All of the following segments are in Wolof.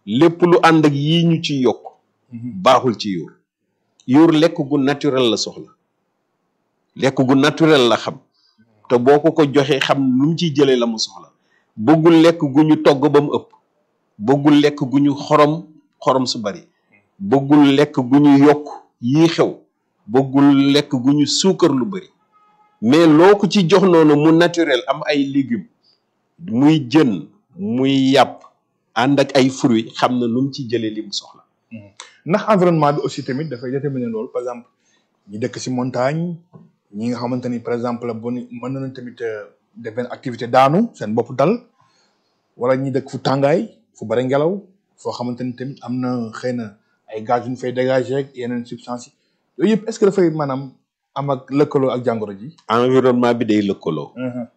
lépp lu ànd ak yii ñu ci yokk baaxul ci yuur yuur lekk gu naturel la soxla lekk gu naturel la xam te boo ko ko joxee xam nu mu ciy jëlee la mu soxla bëggul lekk gu ñu togg ba mu ëpp bëggul lekk gu ñu xorom xorom su bari bëggul lekk gu ñu yokk yii xew bëggul lekk gu ñu suukar lu bari mais loo ko ci jox noonu mu naturel am ay légumes muy jën muy yàpp ànd ak ay fruits xam na nu mu ci jëlee li mu soxla ndax environnement bi aussi tamit dafay déterminer loolu par exemple ñi dëkk si montagne ñi nga xamante ni par exemple bu ni mën nañu tamit def benn activité daanu seen bopp dal wala ñi dëkk fu tàngaay fu bari ngelaw foo xamante ni tamit am na xëy na ay gaz yu ñu fay dégager ak yeneen substance yi yooyu yëpp est-ce que dafay maanaam am ak lëkkaloo ak jàngoro ji. environnement bi day lëkkaloo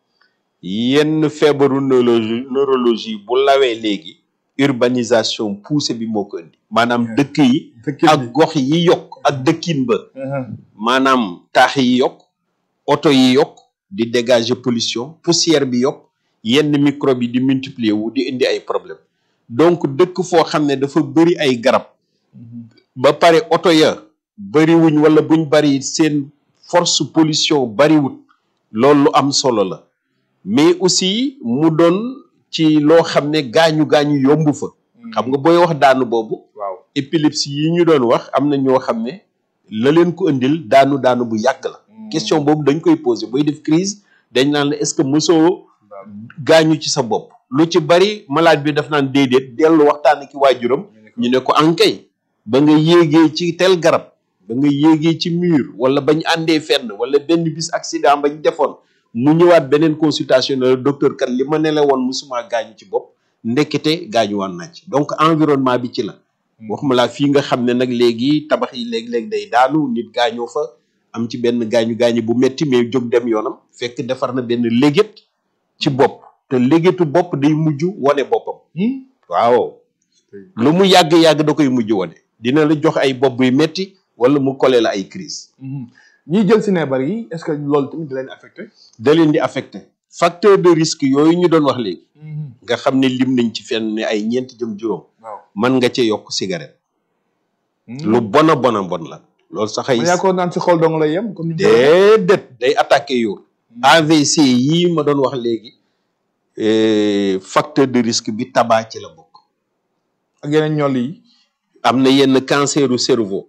yenn feebaru neurologie neurologie bu lawee léegi urbanisation poussée bi moo ko indi maanaam dëkk yi ak gox yi yokk ak dëkkin ba maanaam taax yi yokk oto yi yokk di dégager pollution poussière bi yokk yenn microbe yi di multiplier wu di indi ay problème donc dëkk foo xam ne dafa bëri ay garab ba pare oto ya bëriwuñ wala buñ bëri seen force pollution bëriwut loolu lu am solo la mais aussi mu doon ci loo xam ne gaañu gaañu yomb fa xam nga booy wax daanu boobu waaw épilepsie yi ñu doon wax am na ñoo xam ne la leen ko indil daanu daanu bu yàgg la question boobu dañ koy poser booy def crise dañ naan la est-ce que mosoo gaañu ci sa bopp lu ci bari malade bi daf naan déedéet dellu waxtaan ki waajuram ñu ne ko ankay ba nga yéegee ci tel garab ba nga yéegee ci mur wala bañ àndee fenn wala benn bis accident bañ defoon mu ñëwaat beneen consultation ne la docteur kat li ma ne la woon musuma gaañu ci bopp ndekete gaañu waan naa ci donc environnement bi ci la waxuma laa fii nga xam ne nag léegi tabax yi léeg-léeg day daanu nit gaañoo fa am ci benn gaañu gaañu bu metti mais jóg dem yoonam fekk defar na benn léget ci bopp te légetu bopp day mujj wane boppam waaw lu mu yàgg-yàgg da koy mujj wane dina la jox ay bopp yu metti wala mu kole la ay crise ñiy jël si neebar yi est-ce que loolu tamit da leen affecté da leen di affecté facteur de risque yooyu ñu doon wax léegi nga xam ne lim nañ ci fenn ne ay ñeenti jëm juróom waaw mën nga ca yokk cigarette lu bona bona bon la loolu sax ay ma yaakaar naan si xol dong lay yem comme ni déedéet day attaqué yuur AVC yii ma doon wax léegi facteur de risque bi tabac ci la bokk ak yeneen ñoll yi am na yenn canceru cerveau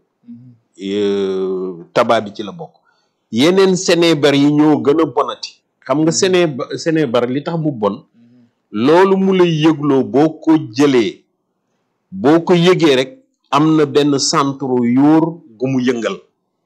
tabac bi ci la bokk yeneen sénébar yi ñoo gën a bonati xam nga séné sénébar li tax mu bon loolu mu lay yëgloo boo ko jëlee boo ko yëgee rek am na benn centre yuur gu mu yëngal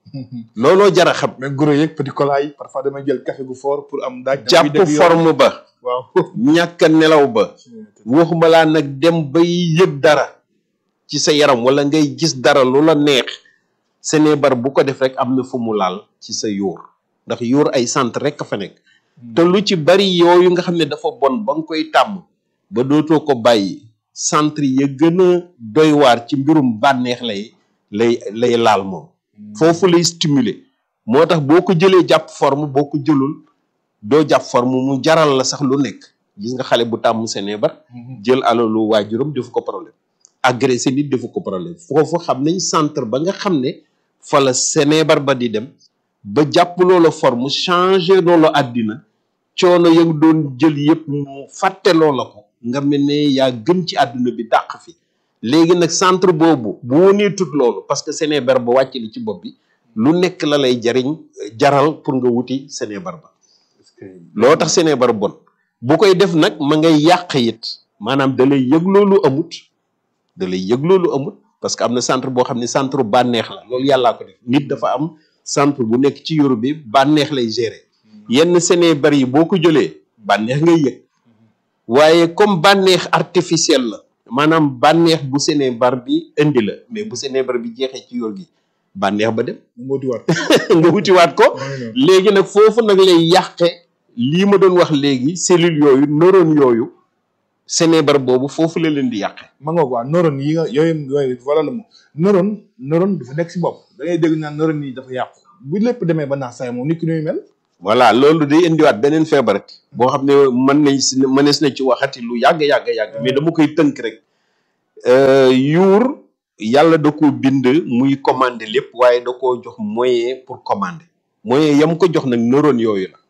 looloo jara xam mais gros yeeg petit cola yi parfois damay jël café gu fort pour am daaj jàpp forme ba waaw ñàkk a nelaw ba waxuma laa nag dem bay yëg dara ci sa yaram wala ngay gis dara lu la neex sénébar bu ko def rek am na fu mu laal ci sa yuur ndax yuur ay centre rek a fa nekk te lu ci bari yooyu nga xam ne dafa bon ba nga koy tàmm ba dootoo ko bàyyi centre ya gën a doy waar ci mbirum bànneex lay lay lay laal moom foofu lay stimuler moo tax boo ko jëlee jàpp forme boo ko jëlul doo jàpp forme mu jaral la sax lu nekk gis nga xale bu tàmm sénébar jël alalu waajuram defu ko problème agressé nit defu ko problème foofu xam nañ centre ba nga xam ne fa la sénébar ba di dem ba jàpp loola forme changer loola àddina coono ya doon jël yëpp mu fàtte loola ko nga mel ne yaa gën ci àdduna bi dàq fi léegi nag centre boobu bu wonee tut loolu parce que sénébar ba wàcc li ci bopp bi lu nekk la lay jariñ jaral pour nga wuti sénébar ba loo tax sénébar bon bu koy def nag ma ngay yàq it maanaam da lay yëg loolu amut da lay yëg loolu amut parce que am na centre boo xam ne centre bànneex la loolu yàllaa ko def nit dafa am centre bu nekk ci yoru bi bànneex lay gérer yenn sénébar yi boo ko jëlee bànneex ngay yëg waaye comme bànneex artificiel la maanaam bànneex bu sénébar bi indi la mais bu sénébar bi jeexee ci yor gi bànneex ba dem moo wutiwaat nga wutiwaat ko léegi nag foofu nag lay yàqe lii ma doon wax léegi cellules yooyu neurones yooyu sénébar boobu foofu la leen di yàqe ma nga waa neurone yi nga yooyu yooyu wala la moom neurone neurone dafa nekk si bopp da ngay dégg naan neurone yi dafa yàqu bu lépp demee ba naax saay moom nit ki ñuy mel voilà loolu day indiwaat beneen feebarati boo xam ne mën nañ si mënees na ci waxati lu yàgg yàgg yàgg mais dama koy tënk rek Euh, yuur yàlla da ko bind muy commander lépp waaye da koo jox moyen pour commander moyen yam ko jox nag neurones yooyu la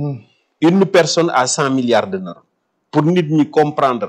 une personne a cent milliards de neurones pour nit ñi comprendre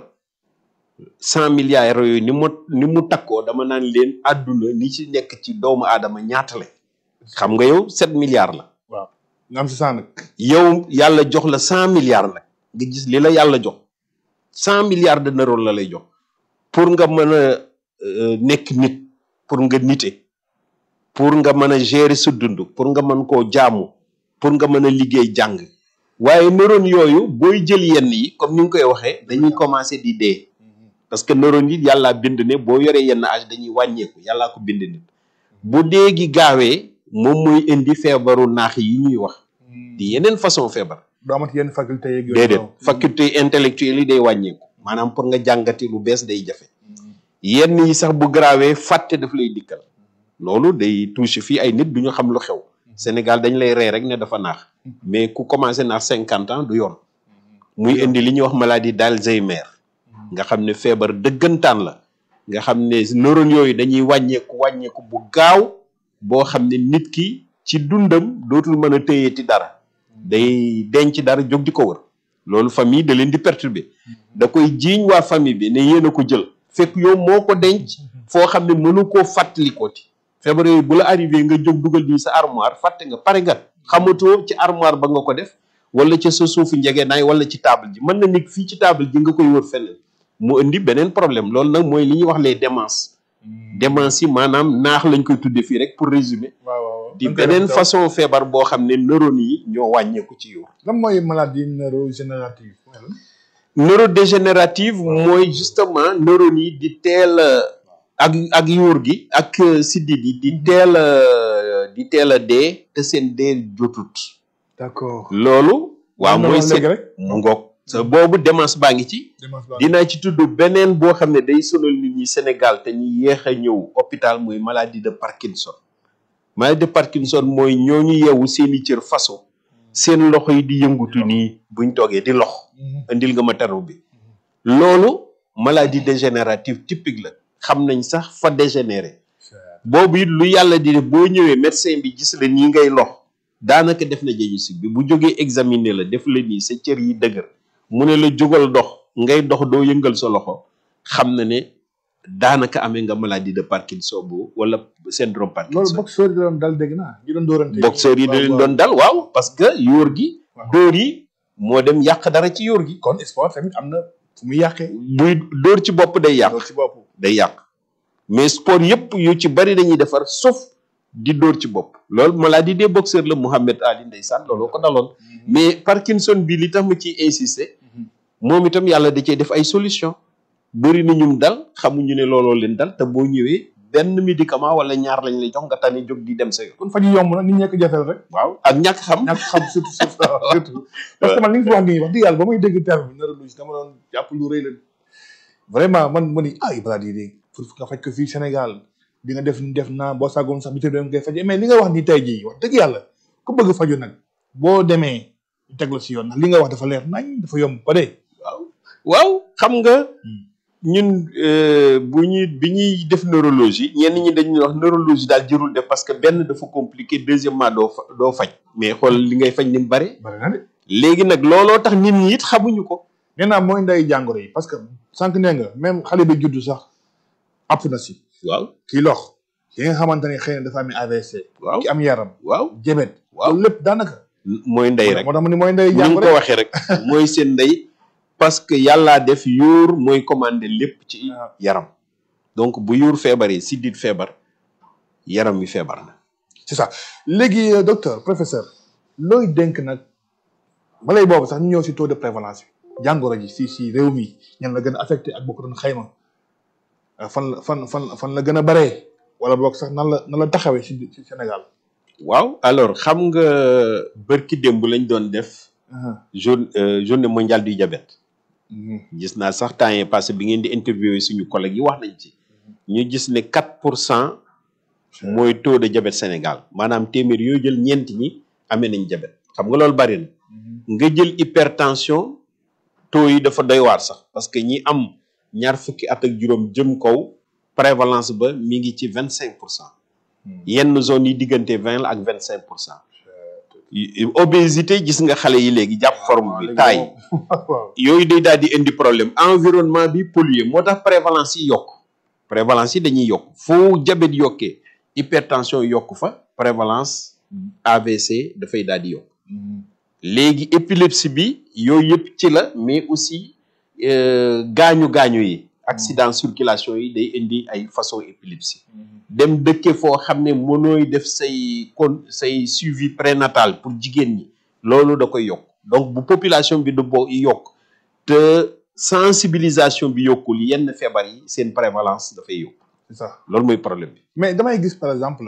cent milliards yooyu ni mu ni mu takkoo dama naan leen àdduna ni ci nekk ci doomu aadama ñaata la xam nga yow sept milliards la waaw nga am si saa nag yow yàlla jox la cent milliards nag nga gis li la yàlla jox cent milliards de neurones la lay jox pour nga mën a euh, nekk nit pour nga nite pour nga mën a gérer sa dund pour nga mën koo jaamu pour nga mën a liggéey jàng waaye neurones yooyu booy jël yenn yi comme ni nga koy waxee dañuy commencer di dee parce que neurones yi yàllaa bind ne boo yoree yenn âge dañuy wàññeeku yàllaa ko bind nit bu dee gi gaawee moom mooy indi feebaru naax yi ñuy wax di yeneen façon feebar doo amati yenn faculté yeeg yooyu déedéet noonu. faculté intellectuelle yi day wàññeeku maanaam pour nga jàngati lu bees day jafe yenn yi sax bu garaawee fàtte daf lay dikkal loolu day touché fii ay nit du ñu xam lu xew Sénégal dañ lay rey rek ne dafa naax mais ku commencé naax cinquante ans du yoon muy indi li ñuy wax maladie d'Alzheimer nga xam ne feebar dëggantaan la nga xam ne neurones yooyu dañuy wàññeeku wàññeeku bu gaaw boo xam ne nit ki ci dundam dootul mën a téyeeti dara day denc dara jóg di ko wër loolu famille da leen di perturber da koy jiiñ waa famille bi ne yéen a ko jël fekk yow moo ko denc foo xam ne mënu koo fàttalikooti feebar yooyu bu la arrivé nga jóg dugal nii sa armoire fàtte nga pare nga xamatoo ci armoire ba nga ko def wala ca sa suufu njegeenaay wala ci table ji mën na nit fii ci table ji nga koy wër feneen mu indi beneen problème loolu nag mooy li ñuy wax les démences démence yi maanaam naax lañ koy tudde fii rek pour résumer waaw waaw waaw. di dañ koy beneen def façon feebar boo xam ne neurones yi ñoo wàññeeku ci yow lan mooy maladie neurodégénérative neurodégénérative mooy justement neurones yi di teel a ak ak yuur gi ak euh, siddit yi di teel a di teel a dee te seen dee jotut d'accord loolu waaw mooy léegi seen rek mu ngoog sa boobu démence baa ngi ci démence baa dinaa ci tudd beneen boo xam ne day sonal nit ñi Sénégal te ñu yéex a ñëw hôpital muy maladie de Parkinson maladie de Parkinson mooy ñooñu yeewu seeni cër façon seen loxo yi di yëngutu nii buñ toogee di lox indil nga ma taru bi loolu maladie dégénérative typique la xam nañ sax fa dégénéré boobu it lu yàlla di def boo ñëwee médecin bi gis la nii ngay lox daanaka def na diagnostic bi bu jógee examiner la def la nii sa cër yi dëgër mu ne la jógal dox ngay dox doo yëngal sa loxo xam na ne daanaka amee nga maladie de Parkinson bu wala syndrome loolu Parkinson boxeur yi doon dal dégg naa ñu doon dóorante boxeur yi da leen doon dal waaw parce que yóor gi Waaw. dóor yi moo dem yàq dara ci yóor gi kon sport tamit am na fu muy yàqee buy dóor ci bopp day yàq loolu ci bopp day yàq mais sport yëpp yu ci bari dañuy defar sauf di dóor ci bopp loolu maladie des boxeurs la Mouhamed Ali ndeysaan looloo ko daloon mais Parkinson bi li tax ma ciy insister moom itam yàlla da cee def ay solution bëri na ñum dal xamuñu ne looloo leen dal te boo ñëwee benn médicament wala ñaar lañ lay jox nga tane jóg di dem sa yoon kon faju yomb na nit ñee ko jafeel rek waaw ak ñàkk xam ñàkk xam surtout surtout surtout parce que man li nga fi wax nii wax dëgg yàlla ba muy dégg terme bi neurologie dama doon jàpp lu rëy la vraiment man ma ni ay maladie yi pour nga faj ko fii Sénégal di nga def ni def naa boo sàggoon sax bi te dem ngay faj mais li nga wax ni tey jii wax dëgg yàlla ku bëgg faju nag boo demee teg la si yoon ndax li nga wax dafa leer nañ dafa yomb ba dee waaw xam nga ñun euh, bu ñuy bi ñuy def neurologie ñenn ñi dañuy wax neurologie daal jërul def parce que benn dafa compliqué deuxièmement doo fa doo faj mais xool li ngay faj ni mu bare bari na de léegi nag looloo tax nit ñi it xamuñu ko nee naa mooy nday jàngoro yi parce que sànq nee nga même xale bi juddu sax app na si waaw kii lox ki nga xamante ne xëy na dafa am AVC waaw ki am yaram waaw jebet waaw loolu lépp daanaka mooy ndey rek moo tax mu ni mooy nday ni nga jàngoro ko waxee rek mooy seen ndey parce que yàllaa def yuur mooy commandé lépp ci waaw. yaram donc bu yuur feebaree siddit feebar yaram wi feebar na c'est ça léegi euh, docteur professeur looy dénk nag balay boobu sax ñu ñëw si taux de prévalence bi jàngoro ji si si réew mi ñan la gën a affecté ak boo ko doon xayma euh, fan la fan fan fan la gën a baree wala boog sax nan la nan la taxawee si si Sénégal. waaw alors xam nga bërki démb lañ doon def jour euh, journée mondiale du diabète gis naa sax temps yii passé bi ngeen di interviewé suñu collègues yi wax nañ ci ñu gis ne 4 pour cent mooy taux de diabète Sénégal maanaam téeméer yoo jël ñeent ñi amee nañ diabète xam nga loolu bari na nga jël hypertension taux yi dafa doy waar sax parce que ñi am ñaar fukki at ak juróom jëm kaw prévalence ba mi ngi ci vingt cinq pour cent yenn zone yi diggante vingt la ak vingt cinq pour cent obésité gis nga xale yi léegi jàpp forme bi taay waaw yooyu day daal di indi problème environnement bi pollué moo tax prévalence yi yokk prévalence yi dañuy yokk foo diabète yokkee hypertension yokk fa prévalence AVC dafay daal di yokk léegi épilepsie bi yooyu yëpp ci la mais aussi gaañu gaañu yi accident circulation yi day indi ay façon épilepsie dem dëkke foo xam ne mënooy def say kon say suivi prénatal pour jigéen ñi loolu da koy yokk donc bu population bi du bo yokk te sensibilisation bi yokkul yenn feebar yi seen prévalence dafay yokk c'est ça loolu mooy problème bi mais damay gis par exemple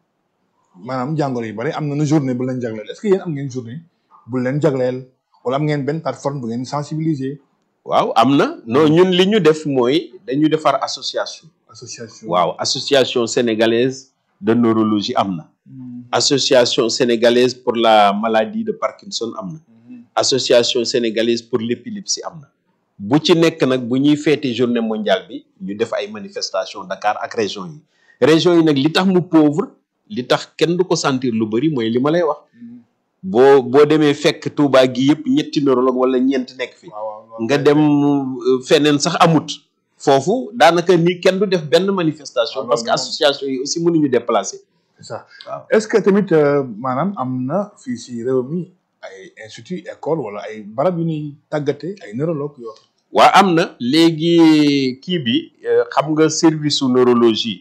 maanaam jàngoro yu bari am na journée bu leen jagleel est-ce que yéen am ngeen journée bu leen jagleel wala am ngeen benn plateforme bu ngeen sensibiliser waaw am na non ñun li ñu def mooy dañu defar association association waaw association sénégalaise de neurologie am na association sénégalaise pour la maladie de Parkinson am na association sénégalaise pour l'épilepsie am na bu ci nekk nag bu ñuy feete journée mondiale bi ñu def ay manifestation Dakar ak région yi région yi nag li tax mu pauvre li tax kenn du ko sentir lu bëri mooy li ma lay wax boo boo demee fekk Touba gi yëpp ñetti neurologue wala ñeent nekk fi nga dem feneen sax amut foofu daanaka ni kenn du def benn manifestation parce que association yi aussi mënuñu déplacer c'est ça waaw est-ce que tamit maanaam am na fii si réew mi ay institut école wala ay barab yu ñuy tàggate ay neurologue yoo waa am na léegi kii bi xam nga service su neurologie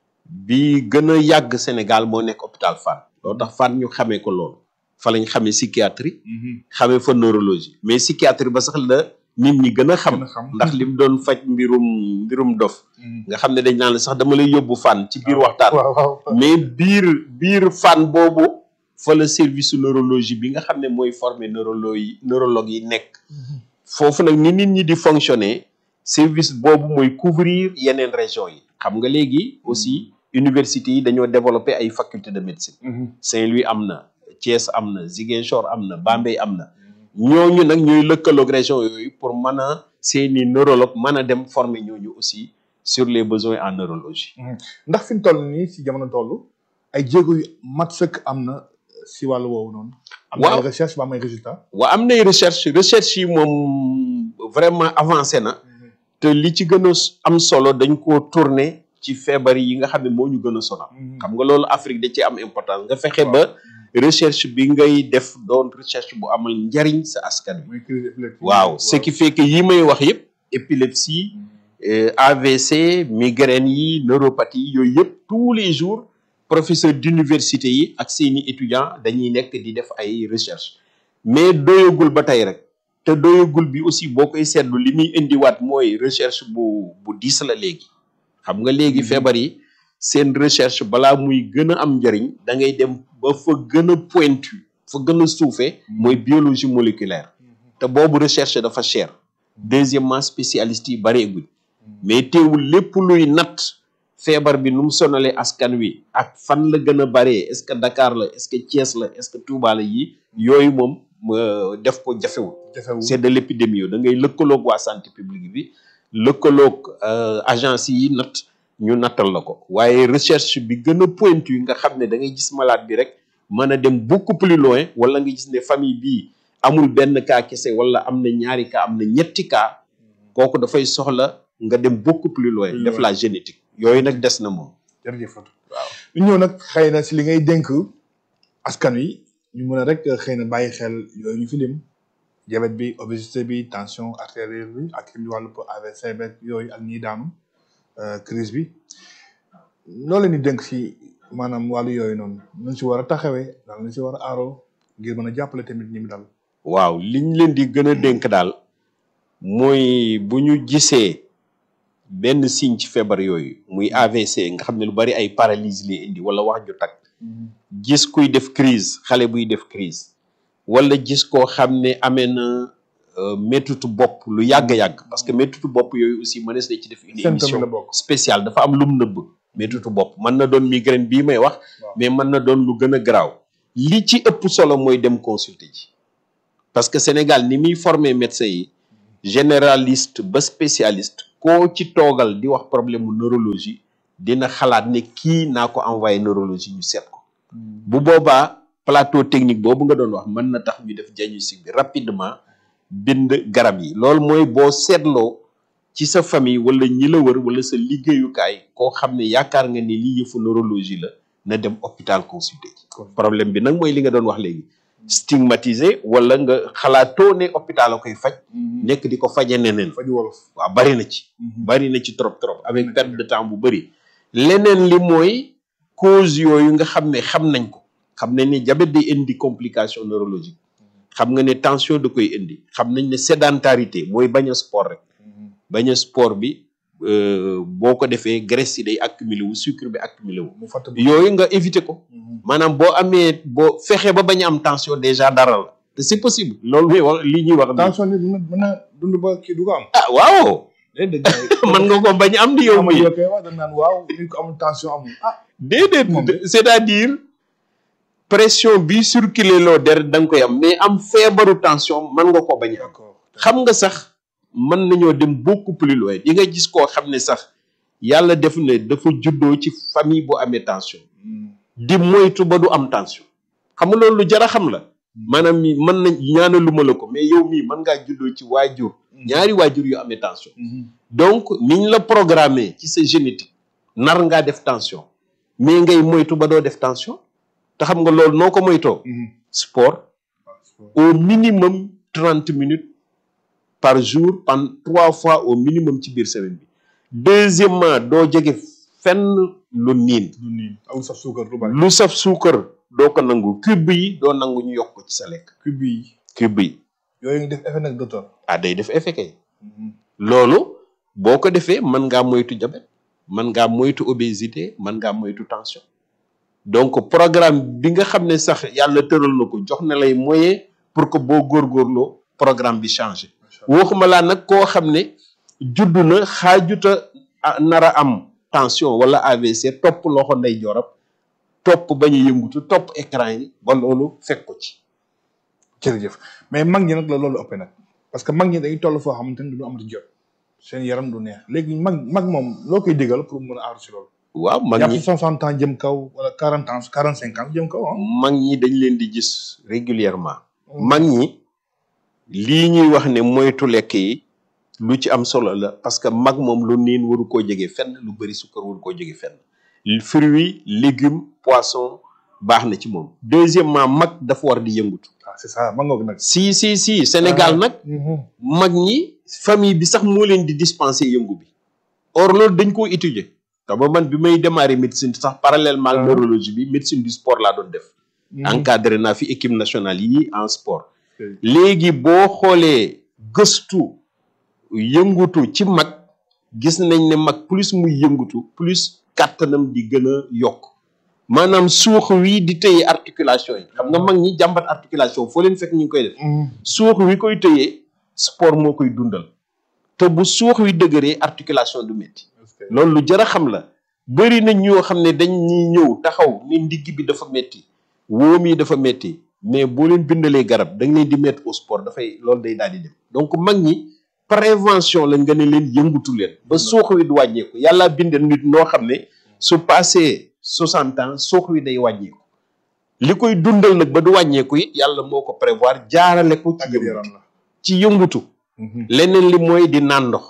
bi gën a yàgg Sénégal moo nekk hôpital Fann loolu tax Fann ñu xamee ko loolu fa lañ xamee psychiatrie xamee fa neurologie mais psychiatrie ba sax la nit ñi gën a xam Gën a xam. ndax lim doon faj mbirum mbirum dof nga xam ne dañ naan la sax dama lay yóbbu Fann ci biir waxtaan waaw waaw mais biir biir Fann boobu fa la service su neurologie bi nga xam ne mooy former neurologue yi neurologue yi nekk foofu nag ni nit ñi di fonctionner service boobu mooy couvrir yeneen région yi xam nga léegi aussi université yi dañoo développer ay faculté de médecine Saint-Louis am na Thiès am na Ziguinchor am na Bambey am na ñooñu nag ñooy lëkkaloog région yooyu pour mën a seeni neurologue mën a dem former ñooñu aussi sur les besoins en neurologie ndax fi mu toll nii si jamono toll ay jéego yu mat sëkk am na si wàllu woowu noonu. am na Waaw. ay recherche ba am ay résultats. waa am nay recherche recherche yi moom vraiment avancé na te li ci gën a am solo dañ koo tourner ci feebar yi nga xam ne moo ñu gën a sonal xam nga loolu Afrique da ci am importance nga fexe ba recherche bi ngay def doon recherche bu amal njariñ sa askan bi muy crise épileptique. waaw ce qui fait que yi may wax yëpp épilepsie euh, AVC migraine yi neuropathie yi yooyu yëpp tous les jours professeur d'université yi ak seeni étudiants dañuy nekk di def ay recherche mais doyagul ba tey rek te doyagul bi aussi boo koy seetlu li muy indiwaat mooy recherche bu bu diis la léegi xam nga léegi Mhm. feebar yi seen recherche balaa muy gën a am njariñ da ngay dem ba fa gën a pointu fa gën a suufee mooy biologie moléculaire te boobu recherche dafa cher deuxièmement spécialistes yi bareeguñ mais teewul lépp luy natt feebar bi nu mu sonalee askan wi ak fan la gën a baree est-ce que Dakar la est-ce que Thiès la est-ce que Touba la yi yooyu moom euh, def ko jafewul jafewul. c'est de l'épidémie da ngay lëkkaloog waa santé publique bi lëkkaloog euh, agence yi natt ñu nattal la ko waaye recherche bi gën a pointu nga xam ne da ngay gis malade bi rek mën a dem beaucoup plus loin wala nga gis ne famille bii amul benn cas kese wala am na ñaari cas am na ñetti cas kooku dafay soxla nga dem beaucoup plus loin Plus def loin. la génétique yooyu nag des na moom jërëjëf Fatou. waaw ñu ñëw nag xëy na si li ngay dénk askan wi ñu mën a rek xëy na bàyyi xel yooyu ñu fi lim diabète bi obésité bi tension artérielle bi ak li wàllu AVC beeg yooyu ak ñiy daanu euh, crise bi loolu leen di dénk si maanaam wàllu yooyu noonu nañ si war a taxawee daal nañ si war a aaroo ngir mën a jàppale tamit ñi mu dal. waaw liñ leen di gën a dénk daal mooy bu ñu gisee benn signe ci feebar yooyu muy AVC nga xam ne lu bari ay paralysie lay indi wala wax ju tag gis kuy def crise xale buy def crise wala gis koo xam ne amee na euh, méttitu bopp lu yàgg-yàgg parce que méttitu bopp yooyu aussi mënees na ci def une Symptôme émission la bokk. spéciale dafa am lum nëbb méttitu bopp mën na doon migraine bii may wax Waaw. mais mën na doon lu gën a garaaw li ci ëpp solo mooy dem consulter ji parce que Sénégal ni muy former médecin yi généraliste ba spécialiste koo ci toogal di wax problème mu neurologie dina xalaat ne kii naa ko envoyé neurologie ñu seet ko bu boobaa plateau technique boobu nga doon wax mën na tax ñu def diagnostic bi rapidement bind garab yi loolu mooy boo seetloo ci sa famille wala ñi la wër wala sa liggéeyukaay koo xam ne yaakaar nga ni lii yëfu neurologie la na dem hôpital consulter ci problème bi nag mooy li nga doon wax léegi stigmatisé wala nga xalaatoo ne hôpital la koy faj nekk di ko faje neneen faju wolof waaw bari na ci bari na ci trop trop avec perte de temps bu bëri leneen li mooy cause yooyu nga xam ne xam nañ ko xam nañ ne diabète day indi complication neurologique xam nga ne tension da koy indi xam nañ ne sédentarité mooy bañ a sport rek bañ a sport bi boo ko defee graisse yi day accumulé wu sucre bi accumulé wu mu fàtt yooyu nga éviter ko maanaam boo amee boo fexe ba bañ a am tension déjà dara la te c'est possible loolu muy wax li ñuy wax nii. tension nit mën mën na dund ba kii du ko am ah waaw déedéet gars yi mën nga ko bañ a am di yow ama mi yow koy wax dañ naan waaw nit ko amul tension amul ah déedéet Moom de. c'est-à-dire pression bi circuler loo deret da nga koy am mais am feebaru tension mën nga ko bañ a am d'accord xam nga sax mën nañoo dem beaucoup plus loin di nga gis koo xam ne sax yàlla def ne dafa juddoo ci famille bu amee tension di moytu ba du am tension xam nga loolu lu jar a xam la maanaam mi mën nañ ñaanaluma la ko mais yow mii mën ngaa juddoo ci waajur ñaari waajur yu amee tension donc niñ la programmé ci sa génétique nar ngaa def tension mais ngay moytu ba doo def tension te xam nga loolu noo ko moytoo sport au minimum trente minutes par jour pendant trois fois au minimum ci biir semaine bi deuxièmement doo jege fenn lu niin du nii amul sax suukar lu bari lu saf suukar doo ko nangu cube yi doo nangu ñu yokk ko ci sa lekk cube yi cube yi yooyu ngi def effet nag docteur ah day def effet kay loolu boo ko defee mën ngaa moytu diabète mën ngaa moytu obésité mën ngaa moytu tension donc programme bi nga xam ne sax yàlla tëral na ko jox na lay moyen pour que boo góorgóorloo programme bi changé waxuma laa nag koo xam ne judd na xaajuta ah, nar a am tension wala AVC topp loxo ndey joorab topp bañ a yëngutu topp écran yi ba loolu fekk ko ci jërëjëf mais mag ñi nag la loolu ëppee nag parce que mag ñi dañuy toll foo xamante ni du amati jot seen yaram du neex léegi mag mag moom loo koy digal pour mën a aaru si loolu waaw mag jàpp ñi soixante ans jëm kaw wala quarante ans quarante cinq ans jëm kaw ah mag ñi dañ leen di gis régulièrement mag ñi lii ñuy wax ne moytu lekk yi lu ci am solo la parce que mag moom lu niin waru koo jege fenn lu bëri sukkar waru koo jege fenn fruits légumes poisson baax na ci moom deuxièmement mag dafa war di yëngutu ah c'est ça ma ngoog nag si si si Sénégal nag mag ñi famille bi sax moo leen di dispenser yëngu bi or loolu dañ koo étudier te ba man bi may démarrer médecine sax parallèlement ak Ah. neurologie bi médecine du sport laa doon def encadré naa fi équipe nationale yi en sport léegi boo xoolee gëstu yëngutu ci mag gis nañ ne mag plus muy yëngutu plus kàttanam di gën a yokk maanaam suux wi di tëye articulation yi xam nga mag ñi jàmbat articulation foo leen fekk ñu ngi koy def suux wi koy tëyee sport moo koy dundal te bu suux wi dëgëree articulation du métti loolu lu jar a xam la bëri na ñoo xam ne dañ ñuy ñëw taxaw ni ndigg bi dafa metti wóom yi dafa metti mais boo leen bindalee garab da nga leen di mettre au sport dafay loolu day daal di dem donc mag ñi prévention la nga ne leen yëngutu leen ba suux wi du wàññeeku yàlla bindal nit noo xam ne su passé soixante ans suux wi day wàññeeku li koy dundal nag ba du wàññeeku it yàlla moo ko prévoir jaarale ko ci tàggat yëngutu yaram la ci yëngutu leneen li mooy di naan ndox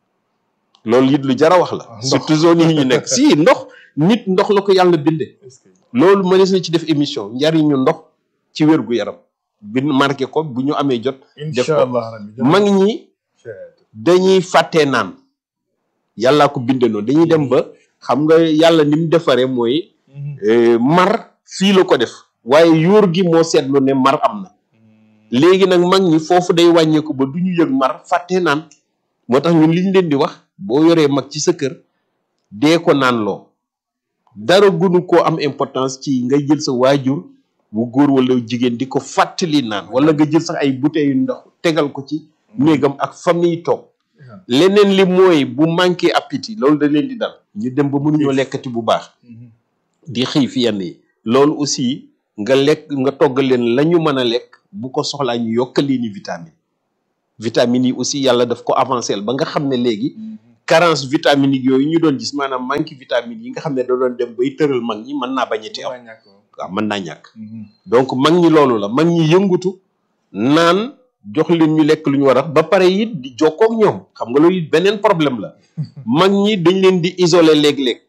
loolu it lu jar a wax la Ah, ndox. surtout zone yi ñu nekk si ndox nit ndox la ko yàlla binde est-ce que loolu mënees na ci def émission njariñu ndox ci wér gu yaram bi marqué ko bu ñu amee jot def incha ko allah rabbi mag ñi dañuy fàttee naan yàllaa ko binde noonu dañuy dem ba xam nga yàlla ni mu defaree mooy eh, mar fii la ko def waaye yóor gi moo seetlu ne mar am na léegi nag mag ñi foofu day wàññeeku ba du ñu yëg mar fàttee naan moo tax ñun liñ leen di wax boo yoree mag ci sa kër dee ko naan loo dara gunu koo am importance ci nga jël sa waajur bu góor wala jigéen di ko fàttali naan wala nga jël sax ay bouteilles yu ndox tegal ko ci néegam ak famille toog leneen li mooy bu manqué appétit loolu da leen di dal ñu dem ba mënuñoo lekkati bu baax di xiif yenn yi loolu aussi nga lekk nga togg leen la ñu mën a lekk bu ko soxlaa ñu yokkal leen ni vitamine vitamines yi aussi yàlla daf ko avancé ba nga xam ne léegi carence vitaminique yooyu ñu doon gis maanaam manque vitamine yi nga xam ne da doon dem bay tëral mag ñi mën naa bañati am waaw mën naa ñàkk donc mag ñi loolu la mag ñi yëngutu naan jox leen ñu lekk lu ñu war a ba pare it di jokkoo ak ñoom xam nga loolu it beneen problème la mag ñi dañ leen di isoler léeg-léeg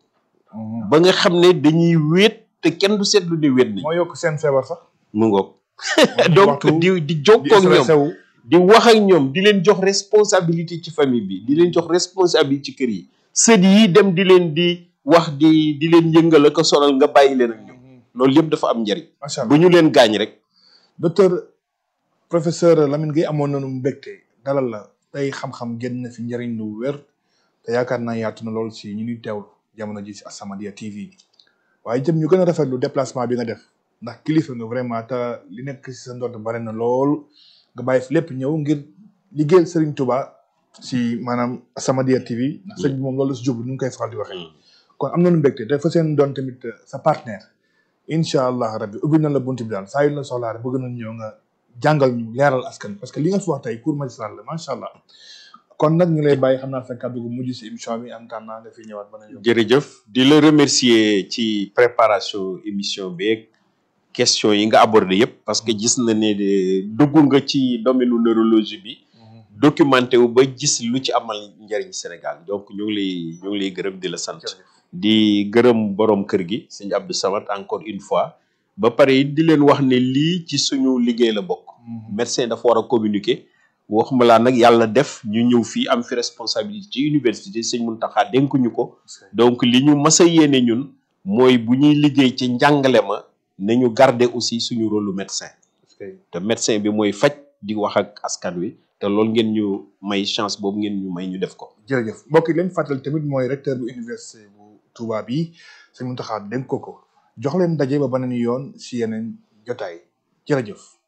ba nga xam ne dañuy wéet te kenn du seetlu ne wéet nañ moo yokk seen feebar sax mu ngoog donc di di jokkoo ak ñoom sew di wax ak ñoom di leen jox responsabilité ci famille bi di leen jox responsabilité ci kër yi sët yi dem di leen di wax di di leen yëngal ak a sonal nga bàyyi leen ak ñoom loolu yëpp dafa am njariñ macha bu allah ñu leen gaañ rek docteur professeur Lamine Gueye amoon nañu mbégte dalal la tey xam-xam génn na fi njëriñ lu wér te yaakaar naa yaatu na lool si ñu ñuy teewlu jamono ji si As-Samadiyya TV waaye itam ñu gën a rafetlu déplacement bi nga def ndax kilifa nga vraiment te li nekk si sa ndodd bare na lool nga bàyyi fi lépp ñëw ngir liggéeyal Serigne Touba si maanaam As-Samadiyya TV ndax sëñ bi moom loolu la si jublu nu ngi koy faral di waxee. kon am nañu mbégte te fa seen doon tamit sa partenaire incha allah rabbi ubbi na la bunti bi daal saa yu la soxlaa rek bëgg nañ ñëw nga jàngal ñu leeral askan parce que li nga fi wax tey cours magistral la macha allah kon nag ñu lay bàyyi xam naa sa kàddu gu mujj si émission bi am temps naa nga fi ñëwaat ba na yow. jërëjëf di la remercier ci préparation émission beeg question yi nga abordé yëpp parce que gis na ne de dugg nga ci domaine neurologie bi documenté wu ba gis lu ci amal njëriñ Sénégal donc ñu ngi lay ñu ngi lay gërëm di la sant di gërëm borom kër gi sëñ Abdou Samad encore une fois ba pare it di leen wax ne lii ci suñu liggéey la bokk médecin dafa war a communiquer waxuma laa nag yàlla def ñu ñëw fii am fi responsabilité ci université sëñ Mountakha dénkuñu ko donc li ñu mas a yéene ñun mooy bu ñuy liggéey ci njàngale ma nañu garder aussi suñu rôle lu médecin te médecin bi mooy faj di wax ak askan wi te loolu ngeen ñu may chance boobu ngeen ñu may ñu def ko jërëjëf mbokk yi leen fàttali tamit mooy recteur bu université bu Touba bi sëñ Mountakha dénk ko ko jox leen daje ba beneen yoon si yeneen jotaay jërëjëf